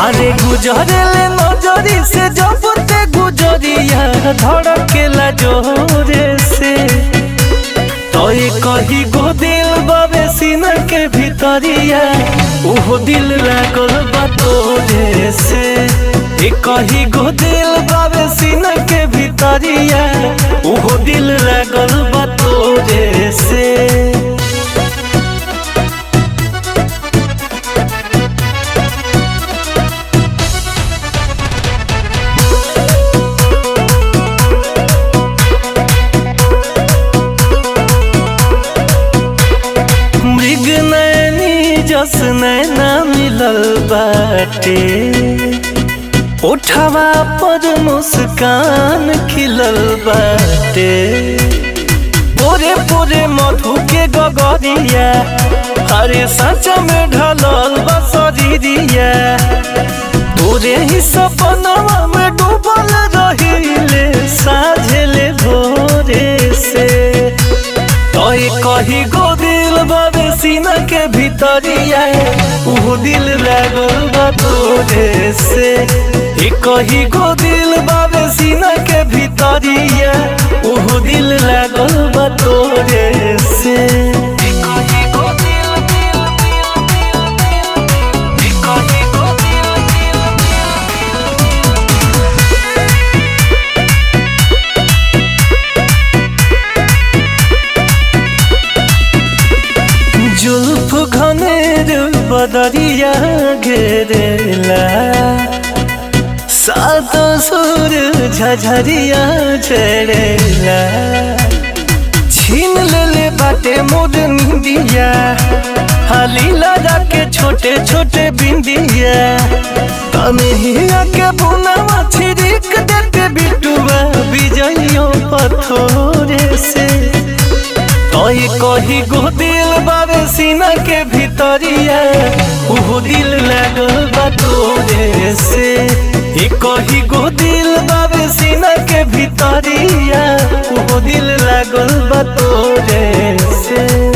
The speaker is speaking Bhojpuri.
अरे गुजरेले नजरी से जब ते गुजरिया धड़केला जोरे से तोय कही गो दिल बाबे सीना के भीतरिया उहो दिल लागल बा तोरे से ए कही गो दिल बाबे सीना के भीतरिया उहो दिल लागल बा तोरे से मृग नैनी जस नैना मिलल बाटे उठवा पर मुस्कान खिलल बाटे पोरे पोरे मधु के गगरिया हरे सच में ढलल बसरिया तोरे ही सपनवा में डूबल रहिले साझेले भोरे से तोय कही गो दिल बाबे सीना के भीतरिया उहो दिल लागल बा तोरे से ए कही गो दिल बाबे सीना के भीतरिया उहो दिल लागल बा तोरे से ए कही गो दिल दिल दिल दिल दिल ए कही गो दिल दिल जुल्फ घनेर बदरिया घेरेला सात सुर झझरिया झड़ेला छीन लेले बाटे मोर निंदिया हाली लगा के छोटे छोटे बिंदिया तनहिया के बुनावा छिड़क देते बिटुआ बिजइयों पथोरे से तोय कही गो दिल बाबे सीना के भीतरिया उहो दिल लागल बा तोरे से ए कही गो दिल बाबे सीना के भीतरिया उहो दिल लागल बा तोरे से